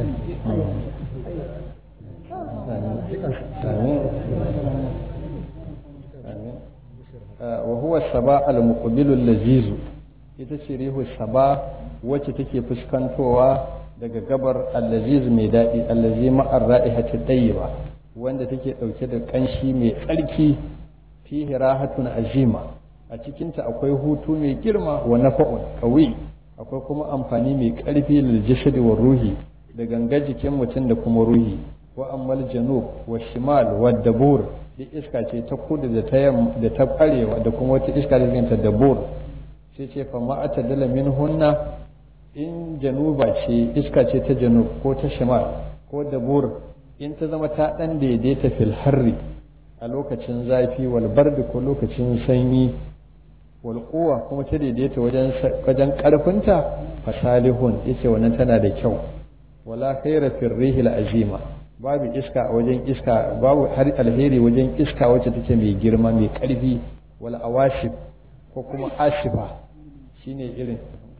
wa huwa saba al-muqbilu al-laziz ita ce rihu saba wacce take fuskantowa daga gabar allaziz mai daɗi allazi ma'ar ra'ihati tayyiba wanda take ɗauke da ƙanshi mai tsarki fihi rahatun azima a cikinta akwai hutu mai girma wa nafa'un qawi akwai kuma amfani mai ƙarfi lil jasadi wa ruhi da ganga jikin mutum da kuma ruhi wa ammal janub wa shimal wa dabur duk iska ce ta kudu da ta yamma da ta arewa da kuma wata iska da ta dabur sai ce fa ma'ata dala min hunna in januba ce iska ce ta janub ko ta shimal ko dabur in ta zama ta dan daidaita fil harri a lokacin zafi wal bardi ko lokacin sanyi wal quwa kuma ta daidaita wajen wajen karfinta fasalihun yace wannan tana da kyau wala khaira fil rihil azima babu iska a wajen iska babu har alheri wajen iska wacce take mai girma mai karfi wal awashif ko kuma ashifa shine irin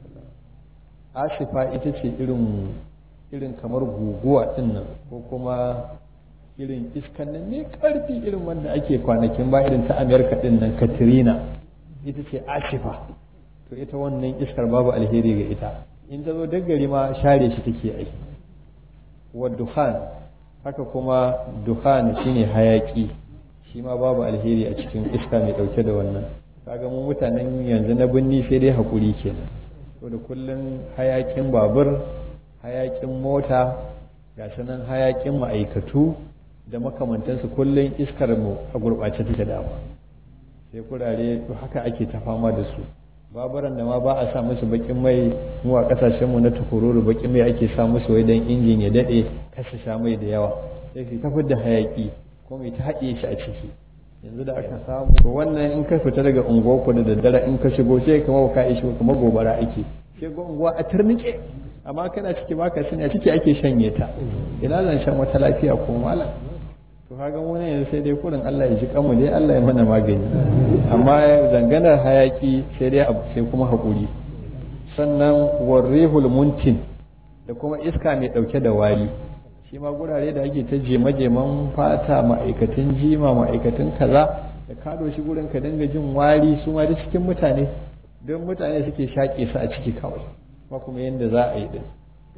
asifa ita ce irin irin kamar guguwa din nan ko kuma irin iskan nan mai karfi irin wanda ake kwanakin ba irin ta amerika din nan katrina ita ce asifa to ita wannan iskar babu alheri ga ita in ta zo daggari ma share shi take ai wa duhan haka kuma duhan shine hayaki shi ma babu alheri a cikin iska mai dauke da wannan kaga mu mutanen yanzu na binni sai dai hakuri kenan to da kullun hayakin babur hayakin mota ga nan hayakin ma'aikatu da makamantansu kullun iskar mu a gurɓace take dama sai kurare haka ake ta fama da su baburan da ma ba a sa musu bakin mai mu a kasashen mu na tukururu bakin mai ake sa musu wai dan injin ya dade kasa sha mai da yawa sai su tafi da hayaki ko mai ta haɗe shi a ciki yanzu da aka samu to wannan in ka fita daga unguwarku da daddare in ka shigo sai kuma ka ishi kuma gobara ake sai ga unguwa a turnike amma kana ciki baka sani a ciki ake shanye ta ina zan shan wata lafiya ko malam to kaga mu ne yanzu sai dai kurin Allah ya ji kanmu dai Allah ya mana magani amma zanganar hayaki sai dai abu sai kuma hakuri sannan warrihul muntin da kuma iska mai dauke da wari shi ma gurare da ake ta jema-jeman fata ma'aikatan jima ma'aikatan kaza da kado shi gurin ka dinga jin wari su ma da cikin mutane don mutane suke shaƙe su a ciki kawai ba kuma yadda za a yi din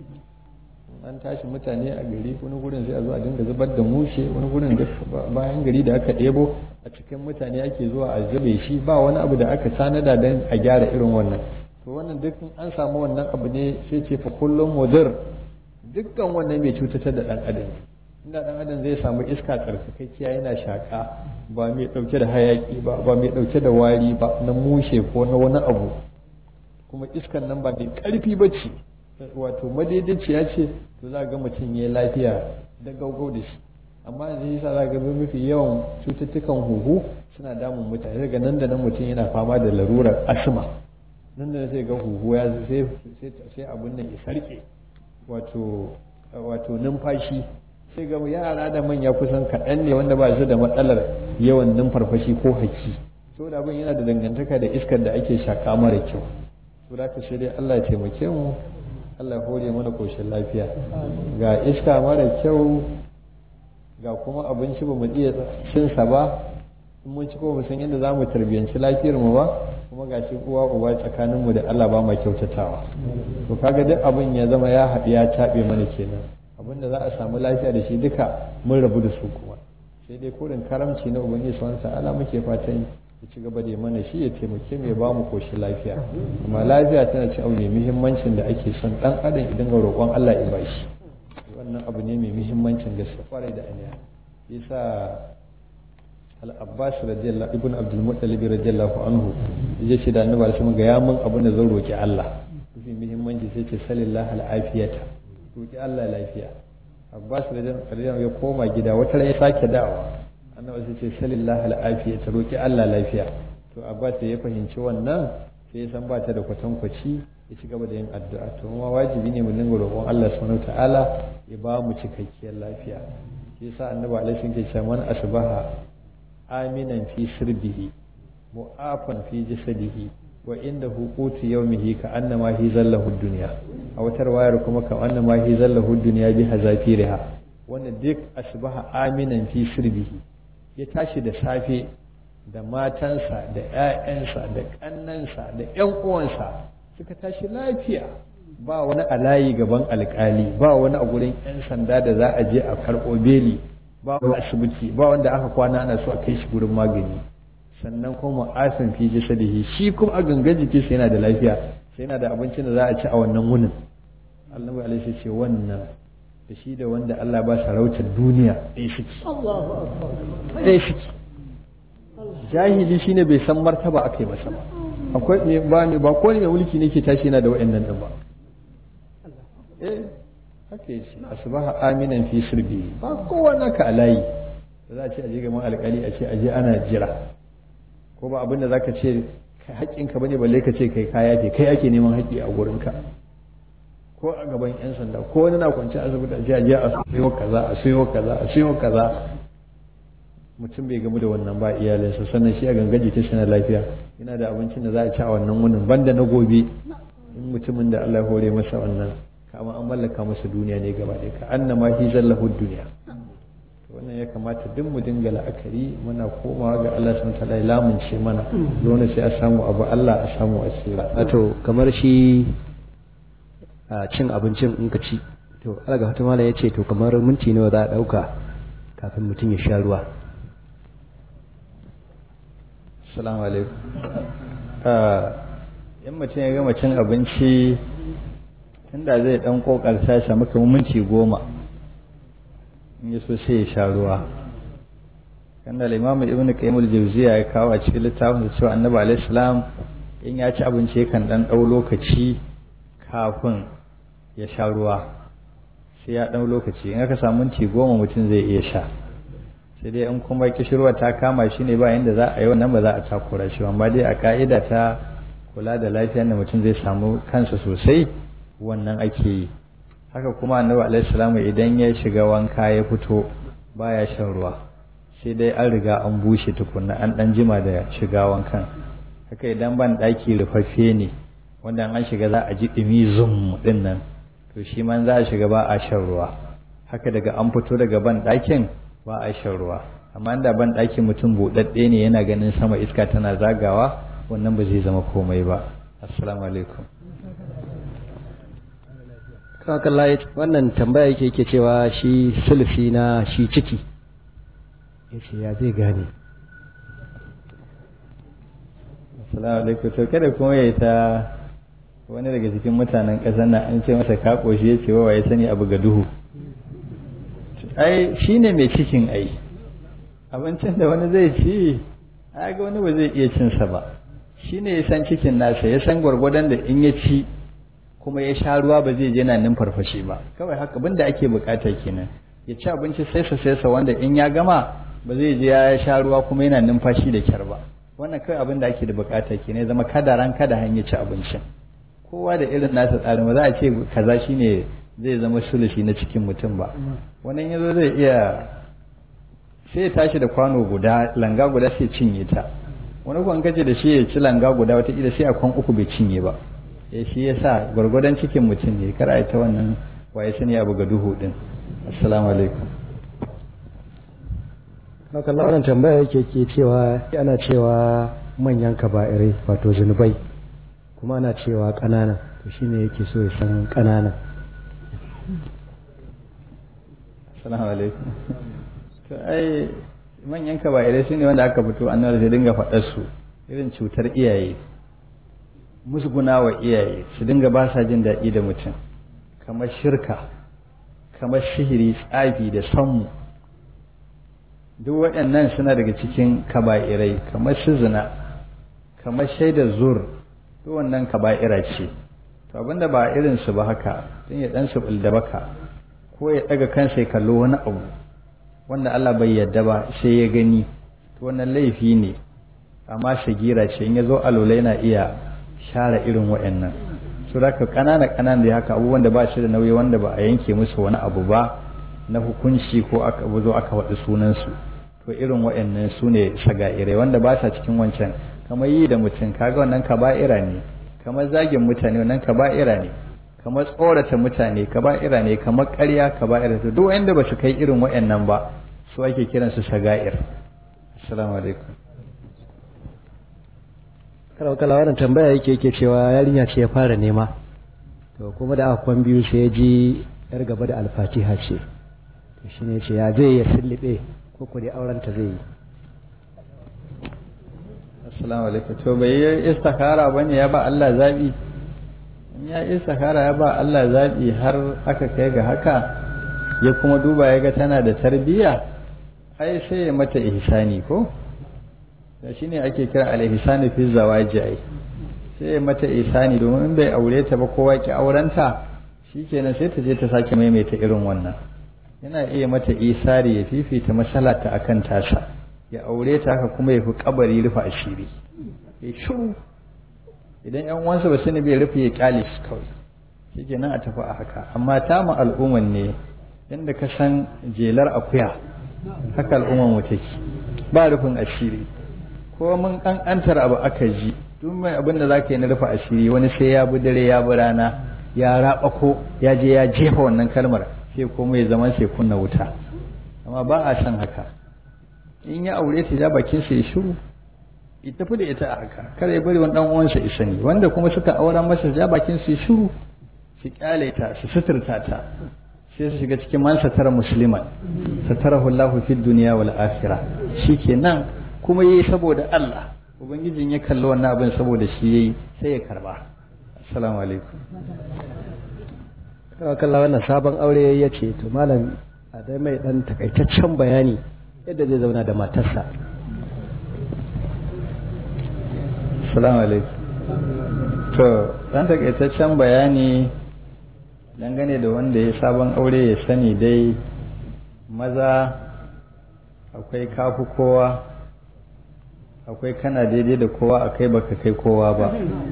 an tashi mutane a gari wani gurin sai a zo a dinga zubar da mushe wani gurin bayan gari da aka ɗebo a cikin mutane ake zuwa a zube shi ba wani abu da aka tanada don a gyara irin wannan to wannan duk an samu wannan abu ne sai ce fa kullum mudir dukkan wannan mai cutatar da ɗan adam inda ɗan adam zai samu iska tsarkakakkiya yana shaƙa ba mai ɗauke da hayaƙi ba ba mai ɗauke da wari ba na mushe ko na wani abu kuma iskan nan ba mai ƙarfi ba ce wato madaidaiciya ce to za ga mutum ya lafiya da gaugau da shi amma yanzu yasa za ga mafi yawan cututtukan huhu suna damun mutane daga nan da nan mutum yana fama da larurar asma nan da sai ga huhu ya sai abun nan ya sarke wato wato numfashi sai ga yara da manya kusan kaɗan ne wanda ba su da matsalar yawan numfarfashi ko haki saboda abin yana da dangantaka da iskar da ake shaka mara kyau saboda ka sai dai Allah ya taimake mu Allah hore mana koshin lafiya ga iska mara kyau ga kuma abinci ba mu iya cinsa ba in mun ci ko mu san yadda za mu tarbiyyanci lafiyar mu ba kuma ga shi uwa uba tsakanin mu da Allah ba ma kyautatawa to kaga duk abin ya zama ya haɗu ya taɓe mana kenan abin da za a samu lafiya da shi duka mun rabu da su kuma sai dai kurin karamci na ubangiji subhanahu ta'ala muke fatan ya ci gaba da mana shi ya taimake mu ya ba mu koshi lafiya amma lafiya tana ci abu mai muhimmancin da ake son dan adam idan ga roƙon Allah ya ba shi wannan abu ne mai muhimmancin gaske kwarai da aniya yasa al-abbas radiyallahu ibn abdul muttalib radiyallahu anhu yace shi da annabi sai ga ya mun abin da zan roki Allah mafi muhimmanci sai ce sallallahu al-afiyata roki Allah lafiya abbas radiyallahu ya koma gida wata rai sake dawowa annabi sai ce sallallahu al-afiyata roki Allah lafiya to abbas ya fahimci wannan sai ya san ba ta da kwatankwaci ya ci gaba da yin addu'a to kuma wajibi ne mu dinga roƙon Allah subhanahu ta'ala ya ba mu cikakkiyar lafiya shi yasa annabi alaihi ke cewa man asbaha aminan fi sirbihi mu'afan fi jasadihi wa inda hukutu yawmihi ka annama hi zallahu dunya a wata wayar kuma ka annama hi zallahu dunya bi hazafiriha wanda duk asbaha aminan fi sirbihi ya tashi da safe da matansa da 'ya'yansa da ƙannansa da 'yan uwansa suka tashi lafiya ba wani alayi gaban alkali ba wani a gurin 'yan sanda da za a je a karɓo beli ba wani asibiti ba wanda aka kwana ana so a kai shi gurin magani sannan kuma asin fi jasadihi shi kuma a gangan jikinsa yana da lafiya sai yana da abincin da za a ci a wannan wunin Allah alaihi ce wannan da shi da wanda Allah ba sarautar duniya ɗaya suke ɗaya suke jahili shine bai san martaba aka yi masa ba akwai me ba me ba ko ne mai mulki ne ke tashi yana da wa'annan din ba eh haka yace asbaha aminan fi sirbi ba kowanne ka alayi da za a ce aje gaban alkali a ce aje ana jira ko ba abin da zaka ce haƙƙinka bane balle ka ce kai kaya ke kai ake neman haƙƙi a gurinka ko a gaban yan sanda ko wani na kwanci asibiti a je a je a sayo kaza a sayo kaza a sayo kaza mutum bai gamu da wannan ba iyalinsa sannan shi a ganga jikin shi na lafiya yana da abincin da za a ci a wannan wunin banda na gobe in mutumin da Allah hore masa wannan kama an mallaka masa duniya ne gaba ɗaya ka annama hi zallahu duniya wannan ya kamata duk mu dinga la'akari muna komawa ga Allah subhanahu wataala ya lamunce mana dole sai a samu abu Allah a samu asira wato kamar shi a cin abincin in ka ci to alaga wata mala ya ce to kamar minti nawa za a ɗauka kafin mutum ya sha ruwa Assalamu alaikum. in mutum ya gama cin abinci tunda zai dan kokarta ya samu kamar minti goma in ya so sai ya sha ruwa kanda limamu ibnu qayyim al-jawziya ya kawo a cikin littafin da cewa annabi alaihi salam in ya ci abinci kan dan dau lokaci kafin ya sha ruwa sai ya dau lokaci in aka samu minti goma mutum zai iya sha sai sai dai in kuma kishirwa ta kama shi ne ba yanda za a yi wannan ba za a takura shi amma dai a ka'ida ta kula da lafiyar da mutum zai samu kansa sosai wannan ake yi haka kuma annabi alaihi salamu idan ya shiga wanka ya fito baya shan ruwa sai dai an riga an bushe tukunna an dan jima da shiga wankan haka idan ban daki rufaffe ne wanda an shiga za a ji dumi zum din nan to shi man za a shiga ba a shan ruwa haka daga an fito daga ban dakin ba a shan ruwa amma da ban dakin mutum buɗaɗɗe ne yana ganin sama iska tana zagawa wannan ba zai zama komai ba assalamu alaikum kawakalla wannan tambaya yake yake cewa shi sulfi na shi ciki ya ce ya zai gane assalamu alaikum to kada kuma ya ta wani daga cikin mutanen ƙasar nan an ce masa ka ƙoshi ya ce wa ya sani abu ga duhu ai shi ne mai cikin ai abincin da wani zai ci a ga wani ba zai iya cinsa ba shi ne ya san cikin nasa ya san gwargwadon da in ya ci kuma ya sha ruwa ba zai je na farfashe ba kawai haka abin da ake bukata kenan ya ci abinci saisa saisa wanda in ya gama ba zai je ya sha ruwa kuma yana numfashi da kyar ba wannan kawai abin da ake da bukata kenan ya zama kada ran kada hanyar ci abincin kowa da irin nasa tsarin ba za a ce kaza shine zai zama sulushi na cikin mutum ba wannan yazo zai iya sai ya tashi da kwano guda langa guda sai cinye ta wani kwan kace da shi ya ci langa guda wata ila sai a kwan uku bai cinye ba ya shi ya sa gwargwadon cikin mutum ne kar a ta wannan waye sani abu ga duhu din assalamu alaikum haka wannan tambaya yake ke cewa ana cewa manyan kaba'irai wato zunubai kuma ana cewa ƙanana to shine yake so ya san ƙanana assalamu alaikum to ai manyan kaba'irai shine wanda aka fito annabi sai dinga faɗar su irin cutar iyaye musguna wa iyaye su dinga ba sa jin daɗi da mutum kamar shirka kamar sihiri tsafi da sammu duk waɗannan suna daga cikin kaba'irai kamar su zina kamar shaidar zur duk wannan kaba'ira ce to abinda ba irin su ba haka tun ya dan su da baka ko ya daga kansa ya kallo wani abu wanda Allah bai yarda ba sai ya gani to wannan laifi ne amma shagira ce in ya zo alola yana iya share irin waɗannan su da kanana kanana da haka abubuwan da ba shi da nauyi wanda ba a yanke musu wani abu ba na hukunci ko aka zo aka waɗi sunansu to irin waɗannan su ne saga'irai wanda ba sa cikin wancan kamar yi da mutum kaga wannan kaba'ira ne kamar zagin mutane wannan kaba'ira ne kamar tsorata mutane kaba'ira ne kamar ƙarya kaba'ira to duk wanda ba su kai irin waɗannan ba su ake kiransu saga'ir assalamu alaikum kala kala wannan tambaya yake yake cewa yarinya ce ya fara nema to kuma da aka kwan biyu sai ya ji yar gaba da alfatiha ce to shine ce ya zai ya sillibe ko ko dai auren ta zai yi assalamu alaikum to bai yi istikhara bane ya ba Allah zabi in ya istikhara ya ba Allah zabi har aka kai ga haka ya kuma duba ya ga tana da tarbiyya ai sai ya mata ihsani ko da shine ake kira al-ihsani fi zawaji ai sai ya mata ihsani domin in bai aure ta ba kowa ki aurenta shikenan sai ta je ta sake maimaita irin wannan yana iya mata isari ya fifita masalata akan tasa ya aure ta haka kuma ya fi kabari rufe asiri ya shiru idan yan uwansa ba sani bai rufe ya kyale shi kawai shikenan a tafi a haka amma ta mu al'umman ne yadda ka san jelar akuya haka al'umman mu take ba rufin asiri ko mun kankantar abu aka ji duk mai abin da zaka yi na rufe asiri wani sai ya bi dare ya bi rana ya raba ko ya je ya jefa wannan kalmar sai komai ya zama sai kunna wuta amma ba a san haka in ya aure ta ja bakin sa ya shiru ya tafi da ita a haka kar ya bari wani dan uwansa ya sani wanda kuma suka auren masa ja bakin su ya shiru su kyale ta su suturta ta sai su shiga cikin man satara musliman satarahu Allah fi dunya wal akhirah shikenan kuma yayi saboda Allah ubangijin ya kalli wannan abin saboda shi yayi sai ya karba assalamu alaikum kalla wannan sabon aure ya ce to malam a dai mai dan takaitaccen bayani yadda zai zauna da matarsa assalamu alaikum to dan takaitaccen bayani dangane da wanda ya sabon aure ya sani dai maza akwai kafu kowa akwai kana daidai da kowa a kai baka kai kowa ba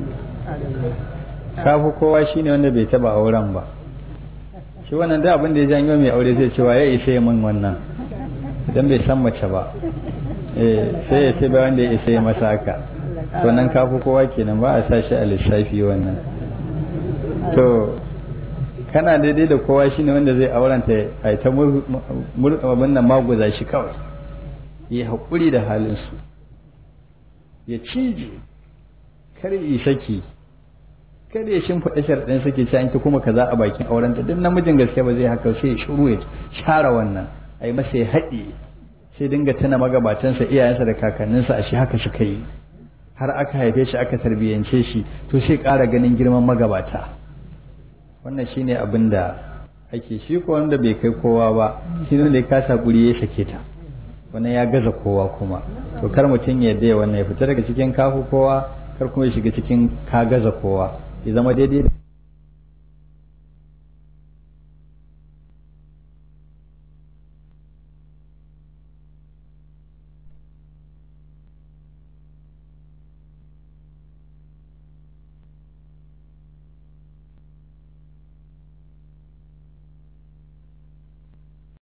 kafu kowa shine wanda bai taba auren ba shi wannan da abin da ya janyo mai aure zai cewa ya isa ya min wannan idan bai san mace ba eh sai ya ce ba wanda ya isa ya masa haka to nan kafu kowa kenan ba a sa shi a lissafi wannan to kana daidai da kowa shine wanda zai auranta a ta abin nan maguza shi kawai ya haƙuri da halinsu ya cije kar yi saki kada ya shimfiɗa sharɗin suke ci an ki kuma kaza a bakin aurenta duk namijin gaske ba zai haka sai ya shiru ya share wannan ai masa ya haɗe sai dinga tuna magabatansa iyayensa da kakanninsa a shi haka suka yi har aka haife shi aka tarbiyyance shi to sai ƙara ganin girman magabata wannan shine abin da ake shi ko wanda bai kai kowa ba shi ne da kasa guri ya sake ta wannan ya gaza kowa kuma to kar mutum ya yadda wannan ya fita daga cikin kafu kowa kar kuma ya shiga cikin ka gaza kowa ya zama daidai da